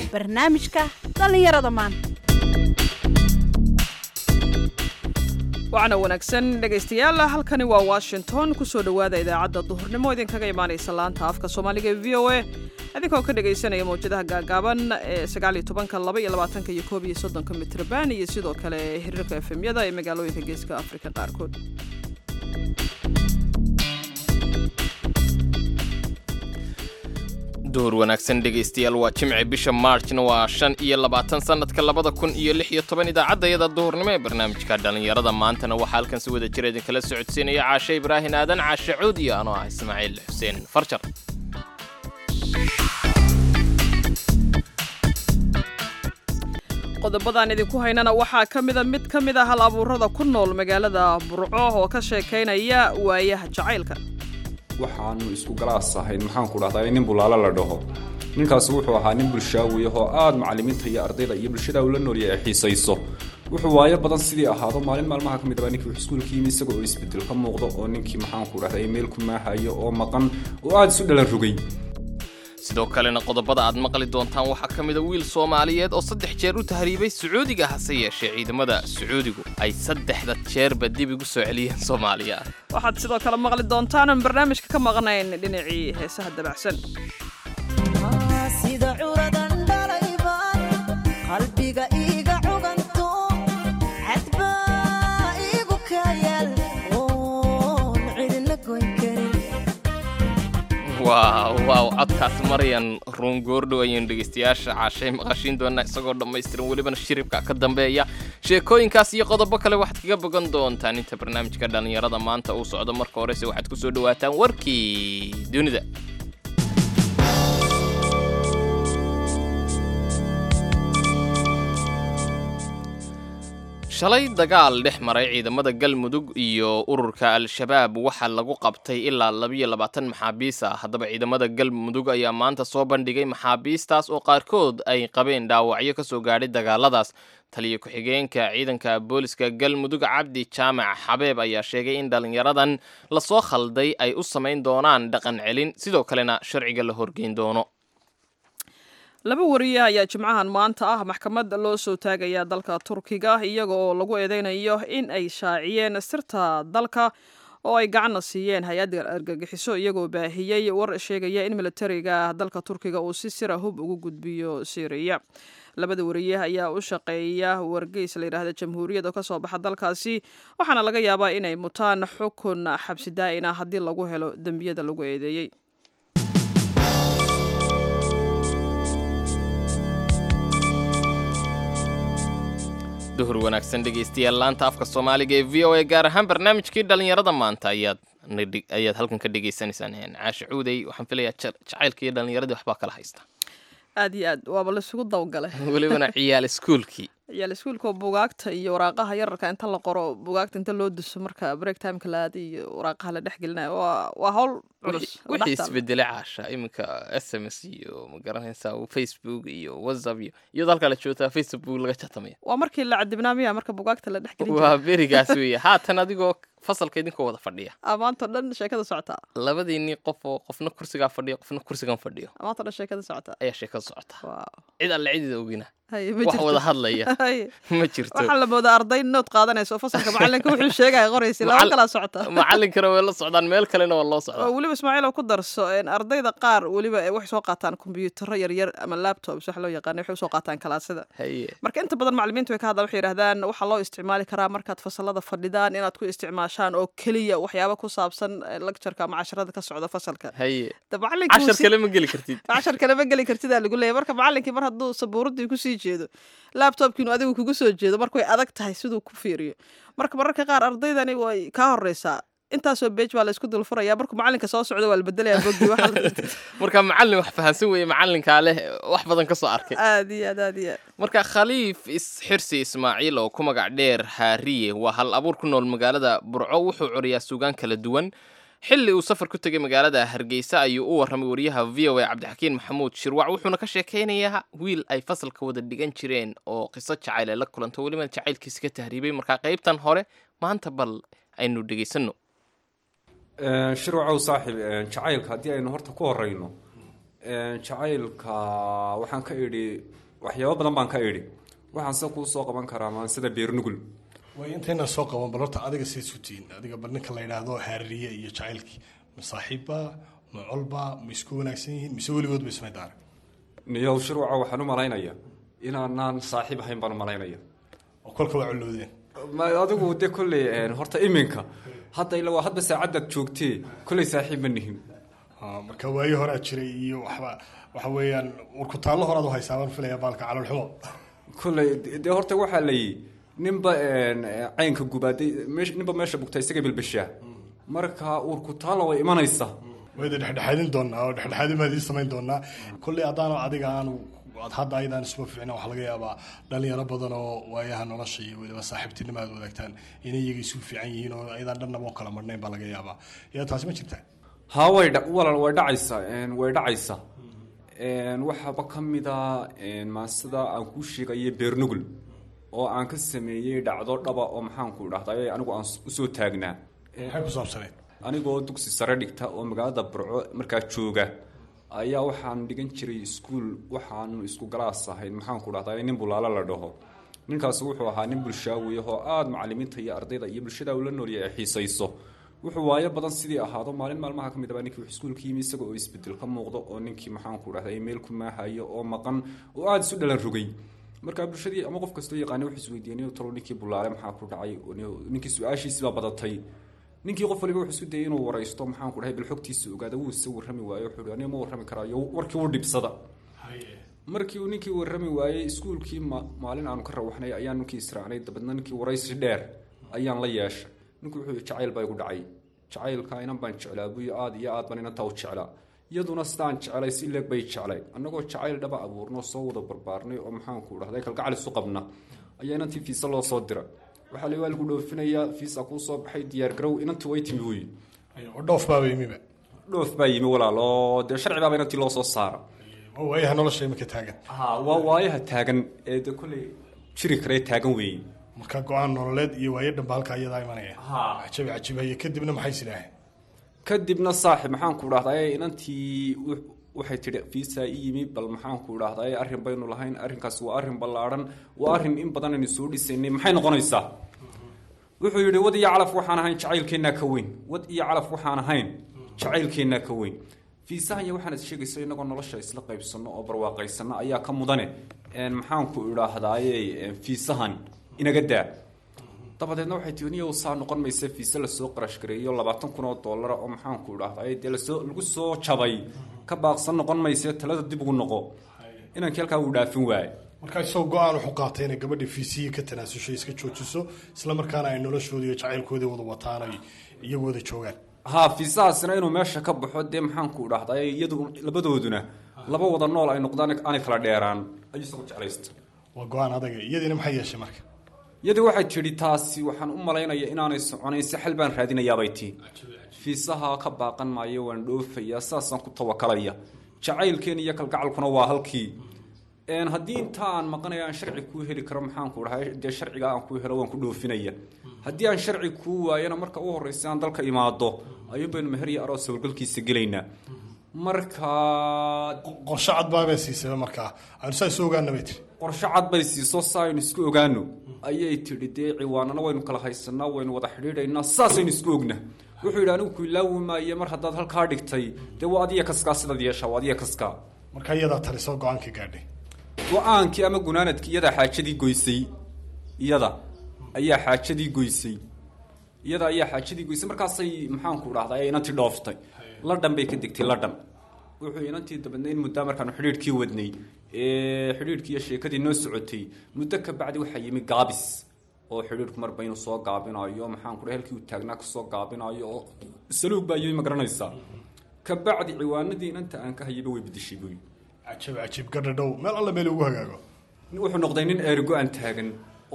barnaamijka dhallinyarada maanta waxaana wanaagsan dhegaystayaal halkani waa washington kusoo dhowaada idaacadda duhurnimo idinkaga imaanaysa laanta afka soomaaliga ee v o a idinkoo ka dhegaysanaya mawjadaha gaagaaban ee sagaaliyo tobanka laba iyo labaatanka iyo koob iyo soddonka mitrban iyo sidoo kale xiriirka efemyada ee magaalooyinka geeska afrika qaarkood duhur wanaagsan dhegaystayaal waa jimci bisha maarjna waa shan iyo labaatan sannadka labada kun iyo lix iyo toban idaacaddayada duhurnimo ee barnaamijka dhallinyarada maantana waxaa halkan si wada jira idinkala socodsiinaya caashe ibraahin aadan caashe cuud iyo anoo ah ismaaciil xuseen farjar qodobadaan idinku haynana waxaa ka mida mid ka mid a hal abuurada ku nool magaalada burco oo ka sheekaynaya waayaha jacaylka waxaanu isku galaas ahayn maxaan ku dhahdaa nin bulaalo la dhaho ninkaasi wuxuu ahaa nin bulshaawi ahoo aad macallimiinta iyo ardayda iyo bulshada ula noolya ay xiisayso wuxuu waayo badan sidii ahaado maalin maalmaha ka mid abaa ninkii wuxuu iskuulka yimi isaga oo isbedel ka muuqdo oo ninkii maxaan ku dhahdaa meel ku maahayo oo maqan oo aada isu dhalan rogay sidoo kalena qodobada aad maqli doontaan waxaa ka mida wiil soomaaliyeed oo saddex jeer u tahriibay sacuudiga hase yeeshee ciidamada sacuudigu ay saddexda jeerba dib igu soo celiyeen soomaaliya waxaad sidoo kale maqli doontaan oon barnaamijka ka maqnayn dhinacii heesaha dabacsan sida curadan dhalayba qalbiga iiga cuganto cadbaa iigu kayaal oon cidina goyn karin waaw waaw codkaas maryan ruun goordhow ayaynu dhegaystayaasha caashay maqashiin doonaa isagoo dhammaystiran welibana shiribka ka dambeeya sheekooyinkaas iyo qodobo kale waxaad kaga bogan doontaan inta barnaamijka dhallinyarada maanta uu socdo marka horese waxaad ku soo dhowaataan warkii dunida shalay dagaal dhex maray ciidamada galmudug iyo ururka al-shabaab waxaa lagu qabtay ilaa labiyo labaatan maxaabiis ah haddaba ciidamada galmudug ayaa maanta soo bandhigay maxaabiistaas oo qaarkood ay qabeen dhaawacyo ka soo gaadhay dagaaladaas taliyo ku-xigeenka ciidanka booliska galmudug cabdi jaamac xabeeb ayaa sheegay in dhallinyaradan lasoo khalday ay u samayn doonaan dhaqan celin sidoo kalena sharciga la horgeyn doono laba wariye ayaa jimcahan maanta ah maxkamad loo soo taagaya dalka turkiga iyaga oo lagu eedeynayo in ay shaaciyeen sirta dalka oo ay gacanna siiyeen hay-adda argagixiso iyagoo baahiyey war sheegaya in militariga dalka turkiga uu si sira hub ugu gudbiyo syriya labada wariye ayaa u shaqeeya wargeys layidhaahda jamhuuriyad oo kasoo baxa dalkaasi waxaana laga yaabaa inay mutaan xukun xabsi daa'ina haddii lagu helo dembiyada lagu eedeeyey duhur wanaagsan dhegaystayaal laanta afka soomaaliga ee v o a gaar ahaan barnaamijkii dhallinyarada maanta ayaad ayaad halkan ka dhagaysanaysaan caashe cuudey waxaan filayaa jacaylka iyo dhallinyaradii waxbaa kala haysta aad iyo aad waaba laisugu dawgalay welibana ciyaal iskuulkii ciyaal iskuulka bugaagta iyo waraaqaha yararka inta la qoro bugaagta inta loo duso marka break timeka la aada iyo waraaqaha la dhex gelinayo waa waa hawl culus oo wixii dhex taal. isbedelay caasha iminka s m s iyo ma garanaysaa facebook iyo whatsapp iyo iyadoo halkaa la joogtaa facebook laga jatamaya waa markii la cadibnaa miya marka bugaagta la dhex gelin jiray waa berigaas weeye haatan adigoo fasalka idinkoo wada fadhiya amaanto dhan sheekada socotaa labadiinii qof oo qofna kursigaa fadhiyo qofna kursigan fadhiyo amaanto dhan sheekada socotaa ayaa sheekada socota waa cid alle cidida ogina haye ma wax jirto wada hadlaya haye ma jirto waxaa la moodaa arday nood qaadanaysa oo fasalka macalinka wuxuu sheegaya qoraysa laba Macall- kalaa socota macalinkana way la socdaan meel kalena waa loo oo socdaa weliba ismaaciil oo ku darso een, ardayda qaar weliba ay waxay soo qaataan kombiyuutarro yaryar ama laptops wax loo yaqaana waxay usoo qaataan kalaasada haye marka inta badan macallimiintu way ka hadlaan waxay yidhahdaan waxaa loo isticmaali karaa markaad fasalada fadhidaan inaad ku isticmaashaan oo keliya waxyaaba ku saabsan eh, lectureka ama casharada ka socda fasalka haye de macallinkii cashar si- kale ma geli kartid cashar kale ma geli kartidaa lagu leeyahy marka macallinkii mar hadduu sabuuradii kusii jeedo laptopkiinu adigu kugu soo jeedo marka way adag tahay siduu ku fiiriyo marka mararka qaar ardaydani way kaa horeysaa intaasoo beej baa la isku dul furaya markuu macallinka soo socdo waa la bedelayaa boggii waxa la- marka macallin wax fahansan weeye macallinkaa leh wax badan ka soo arkay aad iyo aad aad iyo aad marka khaliif isxirsi ismaaciil oo ku magac dheer haariye waa hal abuur ku nool magaalada burco wuxuu curiyaa suugaan kala duwan xilli uu safar ku tegay magaalada hargeysa ayuu u warramay wariyaha v o a cabdixakiin maxamuud shirwac wuxuuna ka sheekaynayaa wiil ay fasalka wada dhigan jireen oo qiso jacayl ay la kulanto weliba jacaylkiisa ka tahriibay markaa qaybtan hore maanta bal aynu dhegaysanno shirwacow saaxib jacaylka haddii aynu horta ku horeyno jacaylka waxaan ka idhi waxyaabo badan baan ka idhi waxaan se kuu soo qaban karaa maansida beernugul way intayna soo qaban bal horta adiga say sutiin adiga bal ninka la yidhaahdo haaririye iyo jacaylkii ma saaxiibba ma colba ma isku wanaagsan yihiin mise weligood ba ismay daara niyow shirwaca waxaan u malaynaya inaanaan saaxiib ahayn baan u malaynaya oo kolka waa colowdeen ma adigu de kolley horta iminka hadda ila waa hadba saacaddaad joogtee kolley saaxiib ma nihin Ah, marka waayo horaa jiray iyo waxba waxa weeyaan warkutaallo horaad u haysaa baan filaya baalka caloolxumo kolley dee horta waxaa la yihi ninba caynka gubaaday meesh- ninba meesha bugta isaga bilbishaa marka uurku taalla way imanaysa wayda dhexdhexaadin doonaa oo dhexdhexaadin baad ii samayn doonaa kolley haddaan adiga aanu ad hadda ayadaan isuma fiicna waxaa laga yaabaa dhalinyaro badan oo waayaha nolosha iyo weliba saaxiibtinimo aad wadaagtaan inay iyaga isu fiican yihiin oo ayadaan dhannaba oo kala marnayn baa laga yaabaa yaa taasi ma jirtaa haa way dha walaal way dhacaysaa way dhacaysaa waxaaba ka mida maasida aan kuu sheegaya beernugul oo aan ka sameeyey dhacdo dhaba oo maxaanku dhahday anigu aan usoo taagnaa maxay ku saabsaneyd anigoo dugsi sare dhigta oo magaalada burco markaa jooga ayaa waxaan dhigan jiray iskuul waxaanu isku galaas ahayn maxaanku dhahday nin bulaalo la dhaho ninkaas wuxuu ahaa nin bulshaawi ah oo aada macalimiinta iyo ardayda iyo bulshada ula noolya ay xiisayso wuxuu waayo badan sidii ahaado maalin maalmaha ka mid aba ninkii iskuulka yimi isaga oo isbedel ka muuqdo oo ninkii maxaanku dhahday meel ku maahayo oo maqan oo aada isu dhalan rogay markaa bulshadii ama qof kastoo yaqaani wuxuu isweydiiyey talo ninkii bulaale maxaa ku dhacay ninkii su-aashiisibaa badatay ninkii qof waliba wuxuu isku dayay inuu waraysto maxaanku dhahay bal xogtiisa ogaada wuu isa warrami waayo wuxuu aniga ma warrami karaayo warkii u dhibsada markii uu ninkii warrami waayey iskuulkii ma maalin aanu ka rawaxnay ayaan ninkii israacnay dabeedna ninkii waraysi dheer ayaan la yeeshay ninku wuxuu yihi jacayl baa igu dhacay jacaylka inan baan jeclaa buyo aada iyo aad baan inantaa u jeclaa iyaduna sidaan jeclay si leeg bay jeclay annagoo jacayl dhaba abuurno soo wada barbaarnay oo maxaanku dhahday kalgacal isu qabna ayaa inantii fiisa loo soo dira waxaa la waa lagu dhoofinayaa fiisa kuu soo baxay diyaar garow inantii way timi wuyi oo dhoof baaba yimiba dhoof baa yimi walaal oo dee sharci baaba inantii loo soo saara oo waayaha nolosha imika taagan ha waa waayaha taagan ee de kolley jiri karee taagan weeye marka go-aan nololeed iyo waayo dhanba halka iyadaa imanaya cajabi cajibaye kadibna maxay sidhaaheen kadibna saaxib maxaanku dhahday inantii wu- waxay tidhi fiisa i yimi bal maxaanku dhahday arrin baynu lahayn arrinkaas waa arrin ballaadhan waa arrin in badan aynu soo dhisaynay maxay noqonaysaa wuxuu yidhi wad iyo calaf waxaan ahayn jacaylkeennaa ka weyn wad iyo calaf waxaan ahayn jacaylkeennaa ka weyn fiisahan iyo waxaan is sheegaysa inagoo nolosha isla qaybsanno oo barwaaqaysano ayaa ka mudane een maxaanku idhaahdaaye fiisahan inaga daa dabadeedna waxay tii niyow saa noqon maysa fiise lasoo qarash gareeyo labaatan kun oo dollara oo maxaanku idhahdaye dee lasoo lagu soo jabay ka baaqsan noqon mayse talada dib ugu noqo inankii halkaa uu dhaafin waaye markaa isagoo go-aan wuxuu qaatay inay gabadha fiisiyi ka tanaasusho iska joojiso isla markaana ay noloshooda iyo jacaylkooda wada wataan ay iyagu wada joogaan haa fiisahaasina inuu meesha ka baxo dee maxaanku idhahdaye iyadu labadooduna laba wada nool ay noqdaan aanay kala dheeraan ayuu isagu jeclaysta waa go-aan adaga iyadiina maxay yeeshay marka iyadii waxay tidhi taasi waxaan u malaynaya inaanay soconayn si xal baan raadinayaabay tii fiisaha ka baaqan maayo waan dhoofayaa saasaan ku tawakalaya jacaylkeen iyo kalgacalkuna waa halkii een haddii inta aan maqanaya aan sharci kuu heli karo maxaanku dhahay dee sharciga aan kuu helo waan ku dhoofinaya haddii aan sharci kuu waayana marka u horreysa aan dalka imaado ayuun baynu meher iyo aroos sawirgalkiisa gelaynaa marka qorshe cad baabay siisaba markaa aanu saa isu ogaana bay tiri qorshe cad bay siiso saa aynu isku ogaano ayay tidhi dee ciwaanana waynu kala haysanaa waynu wada xidhiidhaynaa saasaynu isku ogna wuxuu yidhi anigu ku ilaawi maaye mar haddaad halkaa dhigtay dee waa adiya kaskaa sidaad yeeshaa waa adiya kaskaa marka iyadaa talisoo go-aanka gaadhay go-aankii ama gunaanadkii iyadaa xaajadii goysay iyada ayaa xaajadii goysay iyada ayaa xaajadii goysay markaasay maxaanku dhahday inantii dhooftay ladhan bay ka degtay ladhan wuxuu inantii dabadna in muddaa markaanu xidhiidhkii wadnay ee xidhiidhkii iyo sheekadii noo socotay muddo ka bacdi waxaa yimi gaabis oo xidhiidhku marba inuu soo gaabinayo maxaanku dhahay halkii uu taagnaa kasoo gaabinayo oo saluug baa yimi ma garanaysaa ka bacdi ciwaanadii inanta aan ka hayayba way bedeshay buy cajab cajib gadhadhow meel alla meel ugu hagaago wuxuu noqday nin ergo aan taagan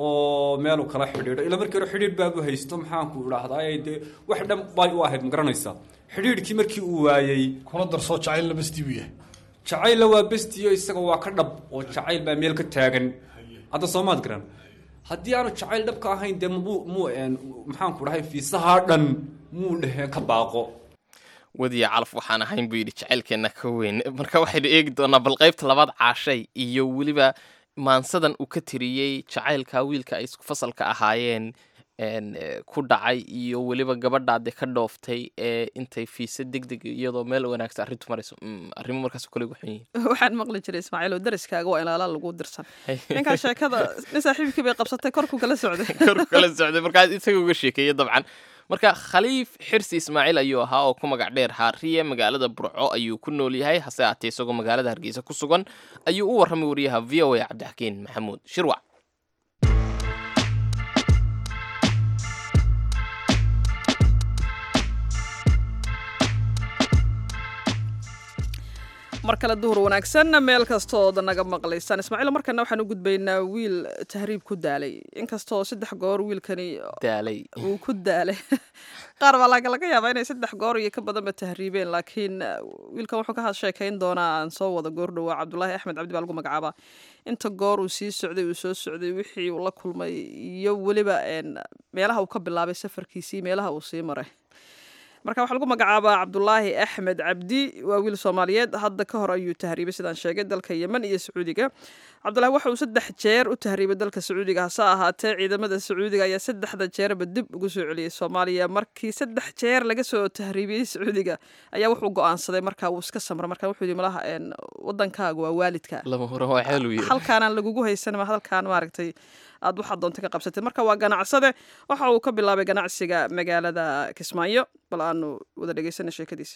oo meelu kala xidhiidho ila markii hore xidhiidh baabu haysto maxaanku idhaahdaa dee wax dhan bay u ahayd ma garanaysaa xidhiidhkii markii uu waayey kuna darsoo jacaylna bastii buu yahay jacaylla waa bestiyo isaga waa ka dhab oo jacayl baa meel ka taagan hadda soomaad garan haddii aanu jacayl dhabka ahayn dee muu muu maxaanku dhahay fiisahaa dhan muu dheheen ka baaqo wadiya calaf waxaan ahayn buu yidhi jacaylkeenna ka weyn marka waxaynu eegi doonaa bal qaybta labaad caashay iyo weliba maansadan uu ka tiriyey jacaylka wiilka ay isku fasalka ahaayeen een, eh, ku dhacay iyo weliba gabadhaade ka dhooftay ee intay fiisa deg deg iyadoo meel wanaagsan arrintu marayso Mm, arrimo markaas kale ugu xun yihiin waxaan maqli jiray ismaaciil oo dariskaaga waa ilaala lagu dirsan ninkaa sheekada nin saaxiibkii bay qabsatay korku kala socday korku kala socday markaas isaga uga sheekeeyey dabcan marka khaliif xirsi ismaaciil ayuu ahaa oo ku magac dheer haariye magaalada burco ayuu ku nool yahay hase aatee isagoo magaalada hargeysa ku sugan ayuu u warramay wariyaha v o a cabdixakiin maxamuud shirwac mar kale duhur wanaagsan meel kastood naga maqlaysaan ismaaciil markana waxaan u gudbaynaa wiil tahriib ku daalay inkastoo saddex goor wiilkani daalay uu ku daalay qaar baa laga laga yaabaa inay saddex goor iyo ka badanba tahriibeen laakiin uh, wiilkan wuxuu ka sheekayn doonaa aan soo wada goor dhowaa cabdulaahi axmed cabdi baa lagu magacaabaa inta goor uu sii socday uu soo socday wixii uu la kulmay iyo weliba een, meelaha uu ka bilaabay safarkiisii meelaha uu sii maray marka waxaa lagu magacaabaa cabdulaahi axmed cabdi waa wiil soomaaliyeed hadda ka hor ayuu tahriibay sidaan sheegay dalka yemen iyo sacuudiga cabdulaahi waxa uu saddex jeer u tahriibay dalka sacuudiga hase ahaatee ciidamada sacuudiga ayaa saddexda jeerba dib ugu soo celiyey soomaaliya markii saddex jeer laga soo tahriibiyey sacuudiga ayaa wuxuu go-aansaday marka wuu iska samra marka wuxuu yidhi malaha een, wadankaaga waa waalidka lama huran waa xeel uu yiri halkaanaan lagugu haysan ma halkaan maaragtay aad waxaad doonta ka qabsatay marka waa ganacsade waxa uu ka bilaabay ganacsiga magaalada kismaayo bal aanu wada dhegeysana sheekadiisa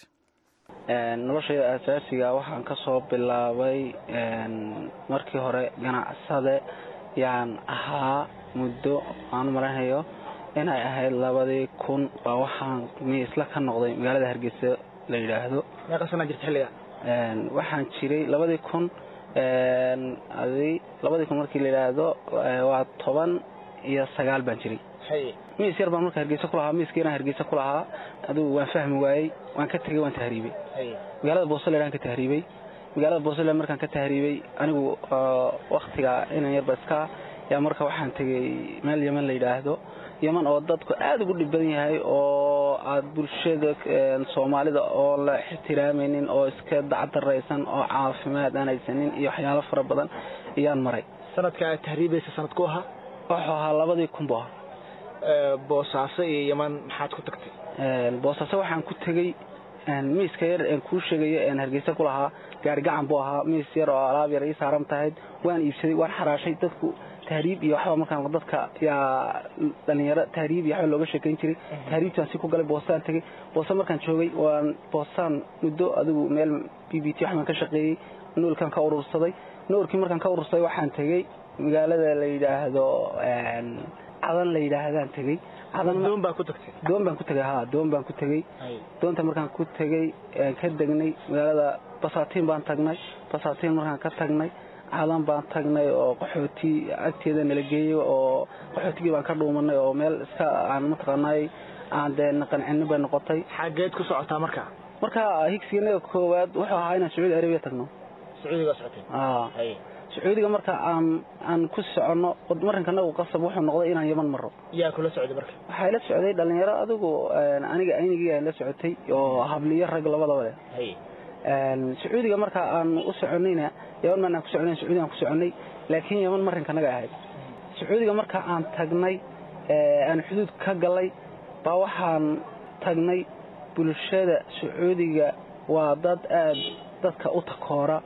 Een, noloshayda asaasiga waxaan ka soo bilaabay een, markii hore ganacsade yaan ahaa muddo aan malaynayo inay ahayd labadii kun baa waxaan miisla ka noqday magaalada hargeysa la yidhaahdo meeqa sana jirta xilliga Een, waxaan jiray labadii kun een, adi labadii kun markii la yidhaahdo ee, waa toban iyo sagaal baan jiray hay miis yar baan marka hargeysa ku lahaa miiskiina hargeysa ku lahaa adigu waan fahmi waayey waan ka tegey waan tahriibay hay magaalada boosole aan ka tahriibay magaalada boosole markaan ka tahriibay anigu oo waktiga inan yarba iska yaa marka waxaan tegey meel yeman la yidhaahdo yeman oo dadku aada ugu dhib badan yahay oo aad bulshada een, soomaalida oo la ixtiraamaynin oo iska dacdaraysan oo caafimaad aan haysanin iyo waxyaalo fara badan ayaan maray sanadka aad tahriibaysa sanadku ahaa wuxuu ahaa labadii kun buu ahaa Ee, boosaaso iyo yaman maxaad ku tagtay Een, boosaaso waxaan ku tegey een, miiska yar een kuu sheegayo een hargeysa ku lahaa gaari gacan buu ahaa miis yar oo alaab yar ii saaran tahayd waan iibsaday waan xaraashay dadku tahriib iyo waxba markaan dadka yaa dhalinyaro tahriib iyo waxba looga sheekayn jiray tahriibtaan si ku galay boosaan tegey boosa markaan joogay waan boosaan muddo adigu meel b b t waxbaan ka shaqeeyey noolkaan ka urursaday noolkii markaan ka urursaday waxaan tegey magaalada la yidhaahdo een, cadan la yidhaahdaan tegey cadan doon baa ku tagtay doon baan ku tegay ha doon baan ku tegey hay doonta markaan ku tegey een ka degnay magaalada basaatiin baan tagnay basaatiin markaan ka tagnay cadan baan tagnay oo qaxooti agteeda nala geeyey oo qaxootigii baan ka dhuumanay oo meel iska aan mataqaanay aan dee naqancino bay noqotay xageed ku socotaa marka marka higsiganaga koowaad wuxuu ahaa inaan sacuudi arabiya tagno sacuudiga socotay aa hay sacuudiga marka aan aan ku soconno marrinkanagu qasab wuxuu noqday inaan yaman maro yaa kula socday marka waxaa la socday dhalinyaro adigu een, aniga aynigii la socotay oo habliyo rag labadaba leh hay Een, sacuudiga marka aan u soconayna yaman maan aan ku soconay sacuudiga aan ku soconay laakiin yaman marinka naga ahayd sacuudiga marka aan tagnay ee, aan xuduud ka galay baa waxaan tagnay bulshada sacuudiga waa dad aad dadka u takoora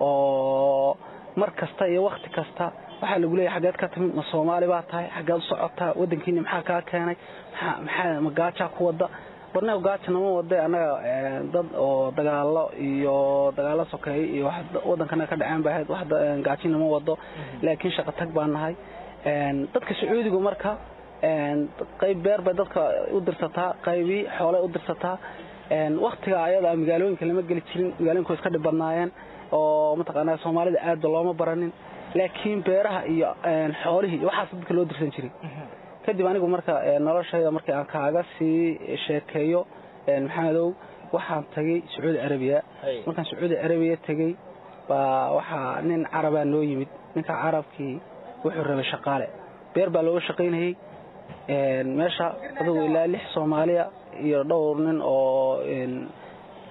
oo mar kasta iyo wakti kasta waxaa lagu leeyahay xaggeed ka timid ma soomaali baa tahay xaggeed u socotaa waddankiini maxaa kaa keenay maxaa maxaa ma gaajaa ku wadda barnaamij gaaja nama wada annaga ee, dad oo dagaalo iyo dagaalo sokeeye iyo wax da- waddankana ka dhaceen bay ahayd wax da- een, gaaji nama wado laakiin shaqo tag baan nahay Een, dadka sacuudigu marka een, qayb beer bay dadka u dirsataa qaybii xoolay u dirsataa Een, waktiga ayada ah magaalooyinka lama geli jirin magaalooyinku way iska dhib badnaayeen oo mataqaanaa soomaalida aadba looma baranin laakiin beeraha iyo een, xoolihii iyo waxaas dadka loo dirsan jiray kadib anigu marka ee, noloshayda markii aan kaaga sii sheekeeyo een, maxamedow waxaan tagay sacuudi arabiya hay markaan sacuudi arabiya tegey baa waxaa nin carabaa noo yimid ninka carabkii wuxuu rabay shaqaale beer baa looga shaqaynayey Een, meesha adugu ilaa lix soomaaliya iyo dhowr nin oo een,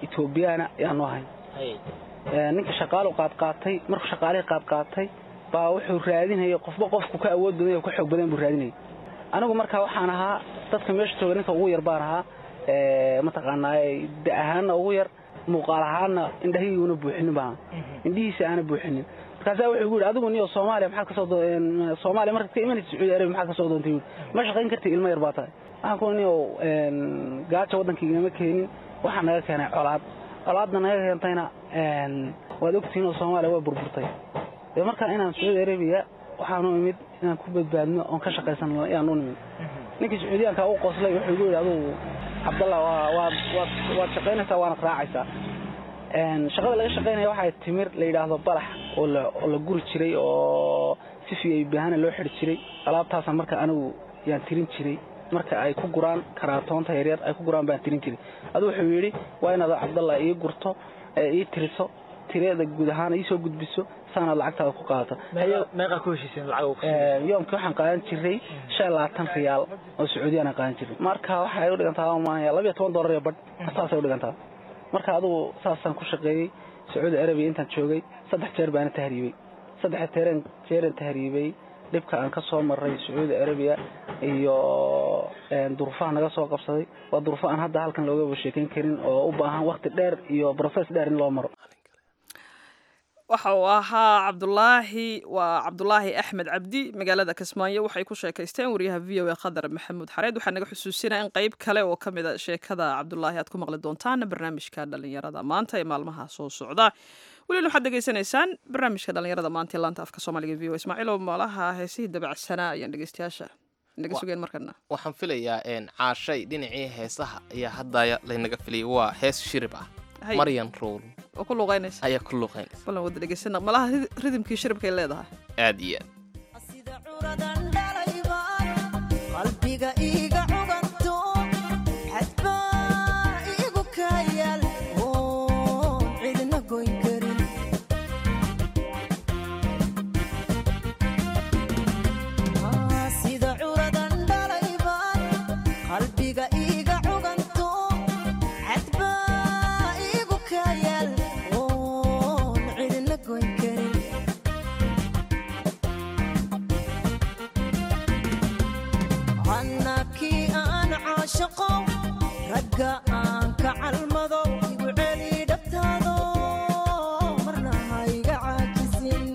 etoobiyaana ayaanu ahayn ninka shaqaalu qaadqaatay markuu shaqaalihii qaadqaatay baa wuxuu raadinayay qofba qofku ka awood badan ka xoog badan buu raadinayay anigu markaa waxaan ahaa dadka meesha jooga ninka ugu yar baan ahaa mataqaanaa da ahaanna ugu yar muuqaal ahaanna indhahigiuna buuxinin baan indhihiisa aana buuxinin markaasaa wuxuu gu yidhi adigu niyo soomaaliya maxaad kasoo soomaaliya markaad ka imanaysa sacuudi arabiya maxaad kasoo doontay yidhi ma shaqayn kartid ilmo yar baa tahay waxaan ku niyo gaaja waddankaigama keenin waxaa naga keenay colaad colaadna naga keentayna waad ogtihiin oo soomaaliya way burburtay dee markaa inaan sacuudi arabiya waxaanu imid inaan ku badbaadno oon ka shaqaysan ayaan u nimid ninkii sacuudiyaanka u qoslay wuxuu gu yidhi adugu cabdallah waad waad waad shaqaynaysaa waanad raacaysaa shaqada laga shaqaynaya waxay timir la yidhaahdo balax oo la oo la guri jiray oo si fiay baahana loo xidhi jiray alaabtaasa marka anigu yaan tirin jiray marka ay ku guraan karaatoonta yaryar ay ku guraan baan tirin jiray adu wuxuu yidhi waa inaad cabdallah ii gurto ii tiriso tireeda guud ahaan iisoo gudbiso saanaad lacagtaada ku qaadato meeqaa ku heshiiseen lacag yoomkii waxaan qaadan jiray shan labaatan riyaal oo sacuudiyaan aan qaadan jiray marka waxay u dhigantaa maanaya labiyo toban dollar iyo badh saasay u dhigantaa marka adugu saasaan ku shaqeeyey sacuudi arabiya intaan joogay saddex jeer baana tahriibey saddex teeren jeeran tahriibey dhibka aan ka soo maray sacuudi arabiya iyo duruufaha naga soo qabsaday waa duruufo aan hadda halkan loogaba sheekayn karin oo u baahan wakti dheer iyo process dheer in loo maro waxa uu ahaa cabdulaahi waa cabdulaahi axmed cabdi magaalada kismaayo waxay ku sheekaysteen wariyaha v o a khadar maxamuud xareed waxaa naga xusuusinaya in qeyb kale oo ka mid a sheekada cabdulaahi aad ku maqli doontaan barnaamijka dhalinyarada maanta ee maalmaha soo socda welina waxaad degeysanaysaan barnaamijka dhalinyarada maanta ee laanta afka soomaaliga v o ismaaciilow malaha heesihii dabacsanaa ayaan dhegeystayaasha naga sugeen markana waxaan filayaa caashay dhinacii heesaha ayaa hadda laynaga filiyay waa hees shirib ah maryan rowl oo ku luqaynaysa ayaa ku luqaynaysa balan wada dhegeysana malaha ridimkii shiribkay leedahay aad iyo aad sida curadan dhalaybaan qalbiga iiga cuganto xadbaa iigu kayaal oon cidna goyn karin sida curadan dhalaybaan qalbiga iiga cuganto xadbaa iigu kayaal oon cidna goyn karin annakii aan caashaqo ragga aan ka calmado igu celi dhabtaado marna hayga caajisin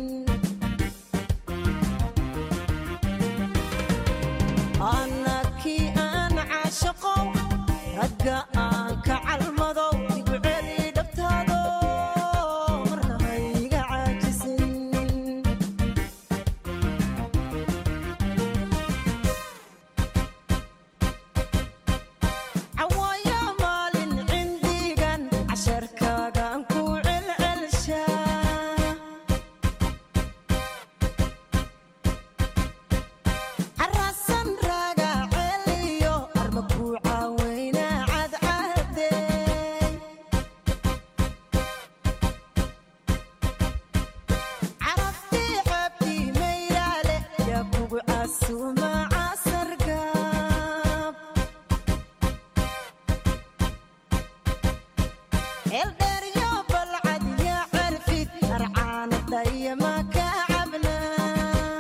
annakii aan caashaqo ragga aan ka calmado igu celi dhabtaado marna hayga caajisin cawaaya maalin cindigan casharkaagaan ku celcelshaa carasan raaga celiyo arma ku caaweyna cadcadeey caraftii cabdi mayraale yaa kugu casuuma casargaab eldheeryo balcad yaa carfid arcaanadaya ma ka cabnaa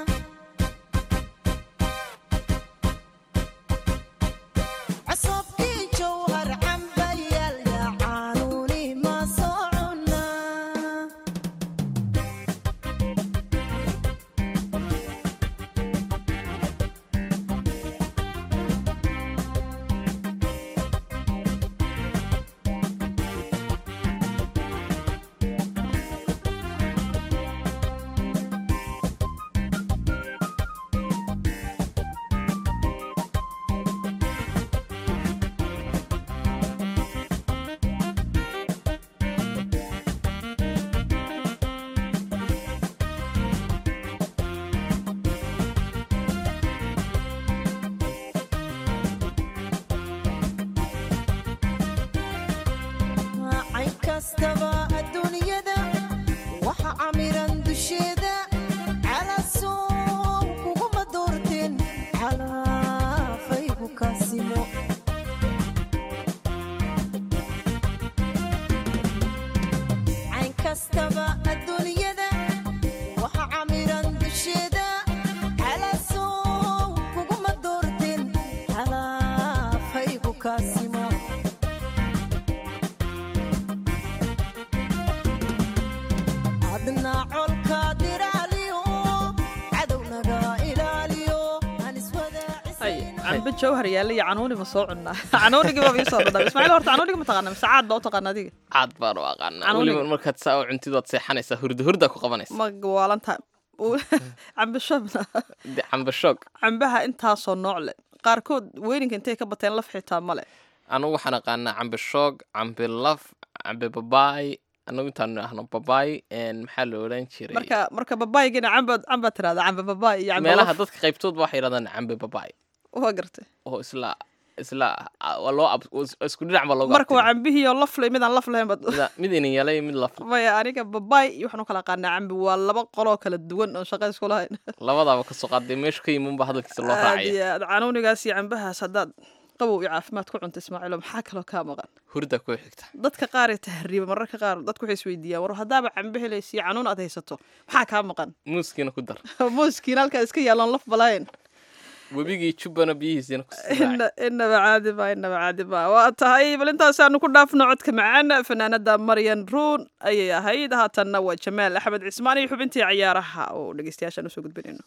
csobkii jowhar cambayaal yaa caanuuni ma soo cunaa kaasima adna colkaad ilaaliyo cadownaga ilaaliyo aan ay cambe jawhar yaalla iyo canuuni ma soo cunnaa canuunigii baa ii soo dhadham ismaaciil horta canuunigi ma taqaana mise caad baa u taqaana adiga caad baan u aqaanaa Canuuniga. weliba markaad saa u cuntid waad seexanaysaa hurda hurda ku qabanaysa ma waalantahay cambe shabna De cambe shoog cambaha intaasoo nooc leh qaarkood weyninka intay ka bateen laf xitaa male anugu waxaan aqaanaa cambe shoog cambe laf cambe babaay anagu intaan ahno babaay een, maxaa la odhan jiray marka marka babaygina camba camba tirahda cambe babaay iyo cambe meelaha laf dadka qaybtoodba waxay yidhahdaan cambe babaay waa gartay oo isla isla ah, waa loo ab- is- isku dhinac ba looga marka waa abtiray. cambihii oo laf leh midaan laf lahayn bad Mida- mid inin yalay mid laf maya aniga babaay iyo waxaan u kala aqaanaa cambi waa laba qoloo kala duwan oo shaqa isku lahayn labadaaba kasoo qaaday meeshu ka yimuunba hadalkiisa loo aad raacaya iyo aad canuunigaas iyo cambahaas haddaad qabow iyo caafimaad ku cunta ismaaciilo maxaa kaloo kaa maqan hurda ku xigta dadka qaar ee tahriiba mararka qaar dadku waxay isweydiiyaan war haddaaba cambe helaysa iyo canuun aad haysato maxaa kaa maqan muuskiina ku dar muuskiina halkaa iska yaalloon laf balayn webigii jubbana biyihiisina ku sii raaci. Inna- inaba caadi ma inaba caadi ma waa tahay bal intaasaanu ku dhaafno codka macaan fanaanada maryan ruun ayay ahayd haatanna waa jamaal axmed cismaan iyo xubintii ciyaaraha oo dhegeystayaashaan usoo gudbinayno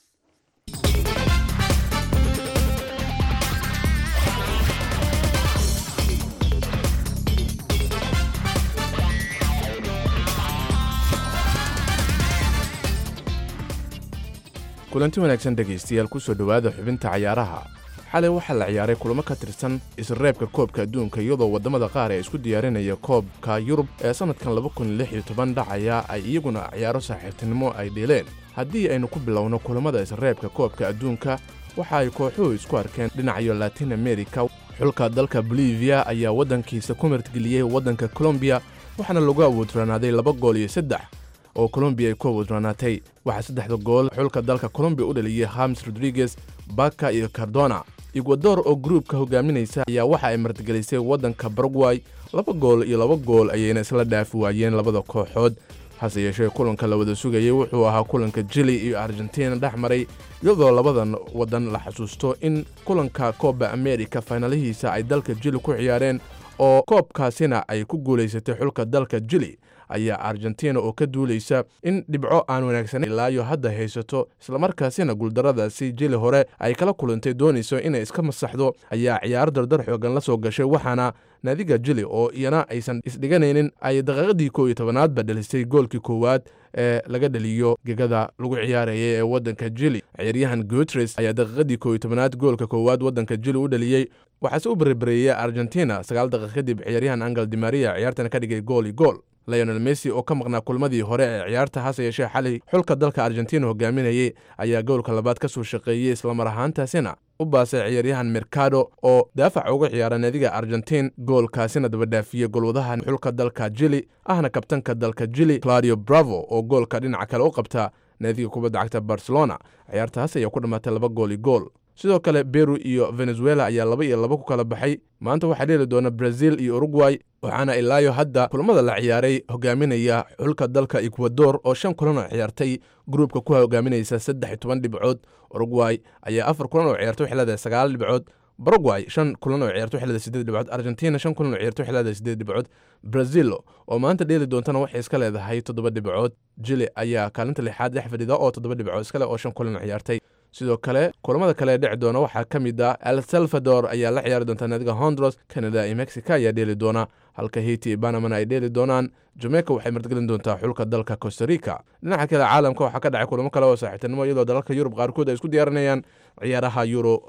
kulanti wanaagsan dhegaystayaal kusoo dhowaada xubinta cayaaraha xalay waxaa la ciyaaray kulamo ka tirsan isreebka koobka adduunka iyadoo waddamada qaar ee isku diyaarinaya koobka yurub ee sannadkan dhacaya ay iyaguna ciyaaro saaxiibtinimo ay dheeleen haddii aynu ku bilowno kulamada isreebka koobka adduunka waxa ay kooxuhu isku arkeen dhinacyo latin america xulka dalka bolivia ayaa waddankiisa ku martgeliyey waddanka colombiya waxaana lagu awoodranaaday laba gool iyo saddex oo colombiya ay ku awoodranaatay waxaa saddexda gool xulka dalka colombiya u dhaliyey hames rodriguez baka iyo cardona ecuador oo gruubka hogaaminaysa ayaa waxa ay martigelisay waddanka baragway laba gool iyo laba gool ayayna isla dhaafi waayeen labada kooxood hase yeeshee kulanka la wada sugayey wuxuu ahaa kulanka jili iyo argentina dhex maray iyadoo labadan waddan la xasuusto in kulanka kooba america faynalihiisa ay dalka jili ku ciyaareen oo koobkaasina ay ku guulaysatay xulka dalka jili ayaa argentina oo ka duulaysa in dhibco aan wanaagsaneyn ilaayo hadda haysato islamarkaasina guuldaradaasi jili hore ay kala kulantay doonayso inay iska masaxdo ayaa ciyaaro dardar xoogan la soo gashay waxaana naadiga jili oo iyana aysan isdhiganaynin ay daqiiqadii koow iyo tobanaadba dhalisay goolkii koowaad ee laga dhaliyo gegada lagu ciyaarayay ee waddanka jili ciyaaryahan gutres ayaa daqiiqadii koow iyo tobanaad goolka koowaad waddanka jili u dhaliyey waxaase u berebereeyey argentina sagaal daqiiq kadib ciyaaryahan angel dimaria ciyaartana ka dhigay gool iyo gool leonel messi oo ka maqnaa kulmadii hore ee ciyaarta hase yeeshee xalay xulka dalka argentina hogaaminayey ayaa goolka labaad ka soo shaqeeyey islamar ahaantaasina u baasay ciyaaryahan mercado oo daafac uga ciyaara naadiga argentin goolkaasina dabadhaafiyey golwadaha xulka dalka jili ahna kabtanka dalka jili claudio bravo oo goolka dhinaca kale u qabta naadiga kubadda cagta barcelona ciyaartaas ayaa ku dhammaatay laba gool iyo gool sidoo kale beru iyo venezuela ayaa laba iyo laba ku kala baxay maanta waxaa dheeli doona brazil iyo uruguay waxaana ilaayo hadda kulamada la ciyaaray hogaaminaya xulka dalka ecuador oo shan kulan oo ciyaartay gruubka ku hogaaminaysa saddex iyo toban dhibcood uruguay ayaa afar kulan oo ciyaartay waxay leedahay sagaal dhibcood baragway shan kulan oo ciyaartay waxay leedahay sideed dhibcood argentina shan kulan oo ciyaartay waxay leedahay sideed dhibcood brazil oo maanta dheeli doontana waxay iska leedahay toddoba dhibcood jili ayaa kaalinta lixaad dhex fadhida oo toddoba dhibcood iskale oo shan kulan oo ciyaartay sidoo kale kulamada kale ee dhici doona waxaa ka mid ah el salvador ayaa la ciyaari doonta naadiga hondros canada iyo mexico ayaa dheeli doona halka haiti iyo banamana ay dheeli doonaan jamaica waxay martigelin doontaa xulka dalka costa rica dhinaca kale caalamka waxaa ka dhacay kulamo kale oo saaxiibtinimo iyadoo dalalka yurub qaarkood ay isku diyaarinayaan ciyaaraha euro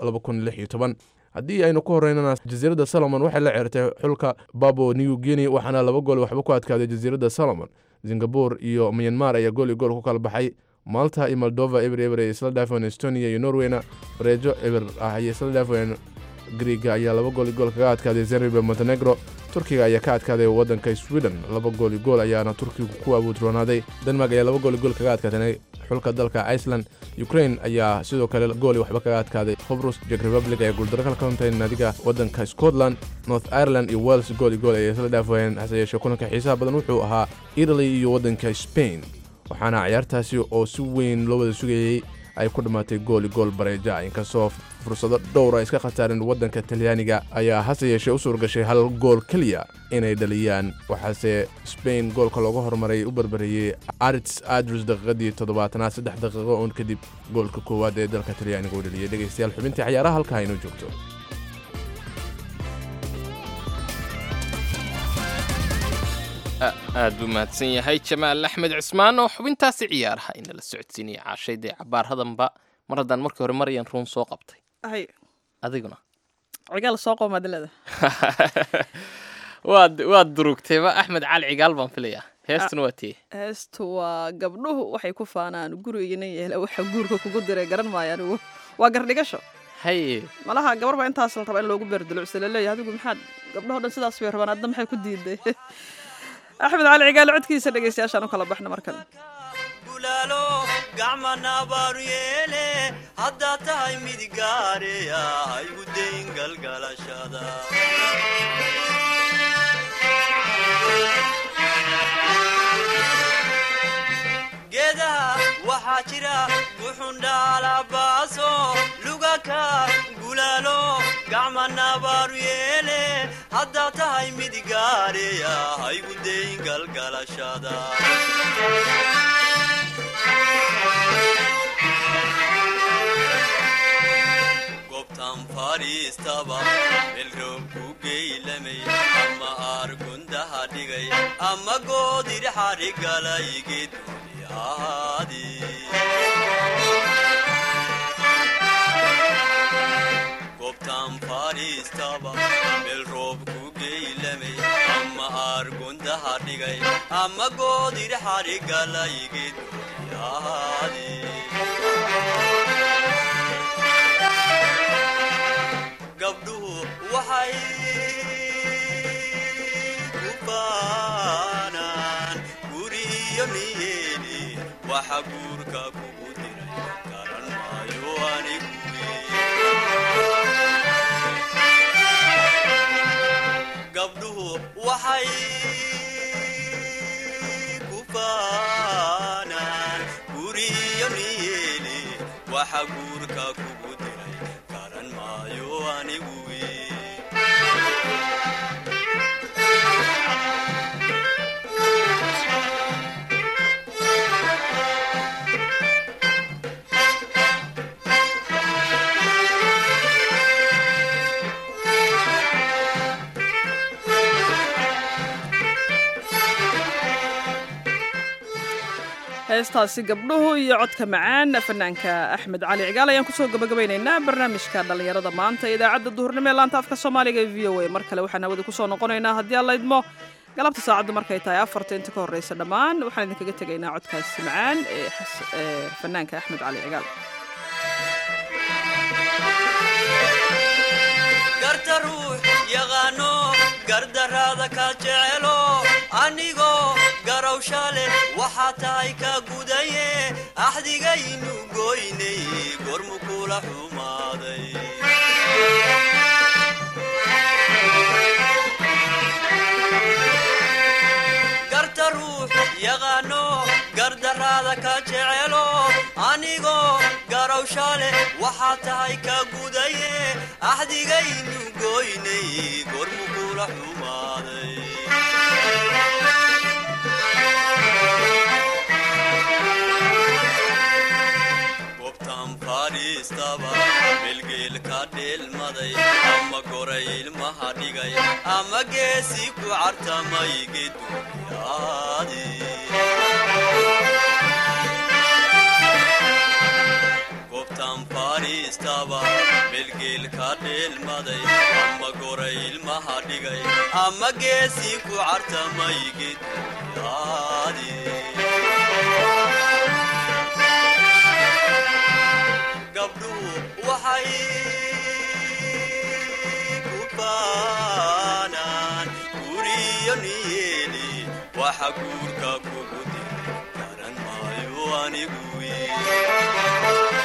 haddii aynu ku horeynana jasiiradda solomon waxay la ciyaartay xulka babo new guinea waxaana laba gool waxba ku adkaaday jasiiradda solomon singapore iyo myanmar ayaa gool iyo gool ku kala baxay malta iyo moldova eber eber ay isla dhaafeen estonia iyo norweyna bareejo eber ah ayay isla dhaafeen griega ayaa laba gool iyo gool kaga adkaaday zerbe montenegro turkiga ayaa ka adkaaday waddanka sweden laba gool iyo gool ayaana turkigu ku abuudroonaaday denmark ayaa laba gool iyo gool kaga adkaatay xulka dalka iceland ukraine ayaa sidoo kale gooli waxba kaga adkaaday hobrus jek republic ayaa guuldaro kala koontay naadiga waddanka scotland north ireland iyo wales gool iyo gool ayay isla dhaafayeen hase yeeshee kulanka xiisaha badan wuxuu ahaa italy iyo waddanka spain waxaana ciyaartaasi oo si weyn loo wada sugayey ay ku dhammaatay gooli gool bareeja inkastoo fursado dhowr ay iska khasaareen waddanka talyaaniga ayaa hase yeeshee u suurgashay hal gool keliya inay dhaliyaan waxaase sbain goolka looga hormaray u barbareeyey arits adrus daqiiqadii toddobaatanaad saddex daqiiqo uun kadib goolka koowaad ee dalka talyaaniga u dhaliyay dhegaystayaal xubintii ciyaaraha halkaa inoo joogto aad buu mahadsan yahay jamaal axmed cismaan oo xubintaasi ciyaaraha inala socodsiinaya caashaydee cabaarhadanba mar haddaan markii hore maryan ruun soo qabtay hay adiguna cigaal soo qoomaadilada waad waad durugtayba axmed cali cigaal baan filayaa heestuna waa tiye heestu waa gabdhuhu waxay ku faanaan gurigina yeela waxa guurka kugu diray garan maayo anigu waa gardhigasho haye malaha gabar baa intaas la rabaa in loogu beerdulucsa laleeyahay adigu maxaad gabdhaho dhan sidaas bay rabaan adna maxay ku diiday axmed cali cigaal codkiisa dhegeystayaashaan u kala baxna markan gulaalo gacmana baaru yeele haddaad tahay mid gaareya haygu dayn galgalashada geedaha waxaa jira guxundhaalabaaso lugaka gulaalo gacmana baaru yeele haddaad tahay mid gaareya haygu dayn galgalashada gobtan fadhiistaba melroob ku geylamay ama aargundaha dhigay ama goodir xadhigalay geeduni ahaadi gobtan fadhiistaba melroob ku geylamay ama aargundaha dhigay ama goodir xadhigalay geeduni ahaadi gabdhuhu waxay ku baanaan guriyo niyeeni waxa guurka kugu diray garan maayo anigu gabdhuhu waxay ku baanaan guriyo niyeeni waxa guurka kugu diray garan maayo anigu heestaasi gabdhuhu iyo codka macaan fanaanka axmed cali cigaal ayaan kusoo gabagabaynaynaa barnaamijka dhallinyarada maanta idaacadda duhurnimo ee laanta afka soomaaliga ee v o a mar kale waxaan hawada kusoo noqonaynaa haddii alla idmo galabta saacaddu markay tahay afarta inta ka horreysa dhammaan waxaan idinkaga tegaynaa codkaasi macaan ee fanaanka axmed cali cigaal garta ruux yaqaano gardaraada ka jecelo anigoo garawsha leh waxaa tahay ka gudaye axdigaynu goynay gormu kula xumaaday garta ruux yaqaano gardaraada ka jecelo anigoo garawsha leh waxaa tahay ka gudaye axdigaynu goynay gormu kula xumaaday gobtan fadhiistaba melgeel ka dheelmaday ama goray ilmaha dhigay ama geesi ku cartamay geduyaadi gobtan fadhiistaba melgeel ka dheelmaday ama goray ilmaha dhigay ama geesi ku cartamay geduyaadi gabdhuhu waxay ku baanaan guriyo niyeeli waxa guurka kugu diray garan maayo anigu